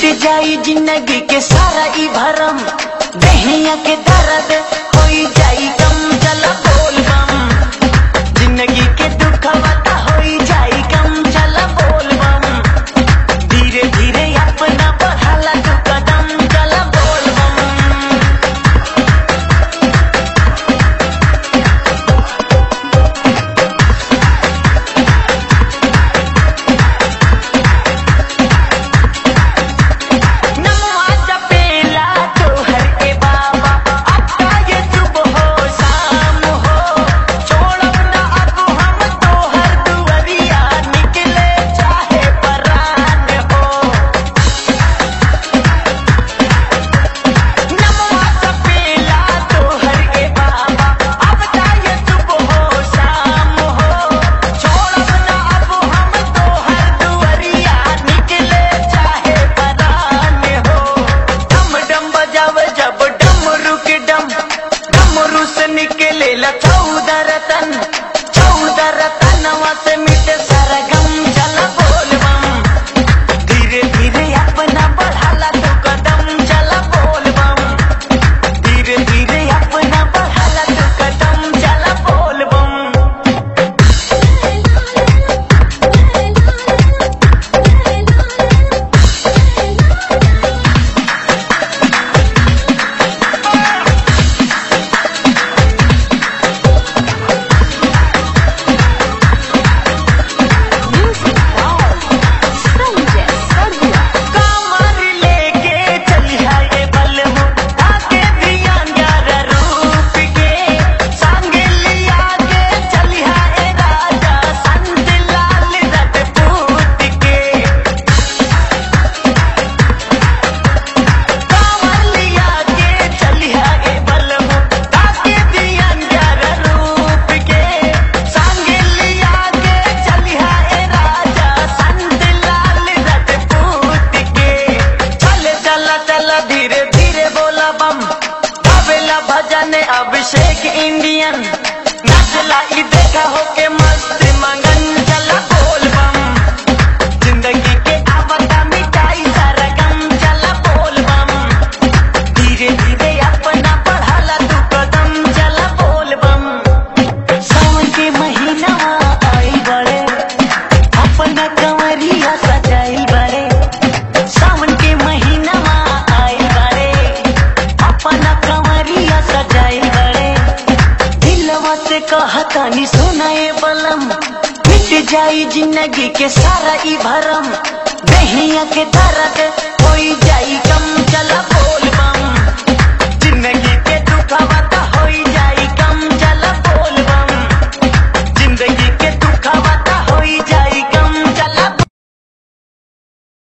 जाई जिंदगी के सारा ई भरम दहिया के दर्द होई जाई कम चला बोल बम जिंदगी के दुख बता होई जाई कम चला बोल बम धीरे धीरे अपना बढ़ाला तू कदम चला बोल बम नमवा जपेला तोहर के बाबा अब ये सुबह हो शाम हो छोड़ब ना अब हम तोहर दुआरिया निकले चाहे परान हो नमवा जपेला तोहर के बाबा अब ये सुबह हो शाम हो छोड़ब ना अब हम तोहर दुआरिया निकले चाहे परान हो डम डम बजाव जब डमरू के डम डमरू से निकले ला चौदह रतन चौदह रतनवा से मिटे सारा गम चला बोल बम धीरे धीरे अपना बढ़ाला तो कदम चला बोल बम धीरे धीरे अपना बढ़ाला तो कदम चला बोल बम कमर लेके चलिया ये बलमु आके दिया ग्यारह रूप के संग लिया के चलिया ए राजा संत लाल रजपूत के कमर लिया के चलिया ए बलमु आके दिया ग्यारह रूप के संग लिया के चलिया ए राजा संत लाल रजपूत के चल चला चला धीरे धीरे बोला बम तबला भजन अभिषेक इंडियन नचला ई देखा हो के मस्त मंगन चला बोल बम जिंदगी के आवता मिटाई सारा गम चला बोल बम धीरे धीरे अपना बढ़ाला तू कदम चला बोल बम सावन के महीना आई बड़े अपना कंवरिया सजाइल बड़े सावन के महीना आई बड़े अपना कंवरिया सजाइल बड़े दिलवा से कहतानी सुनाए बलम मिट जाई जिंदगी के सारा ई भरम दहिया के दर्द होई जाई कम चला बोल बम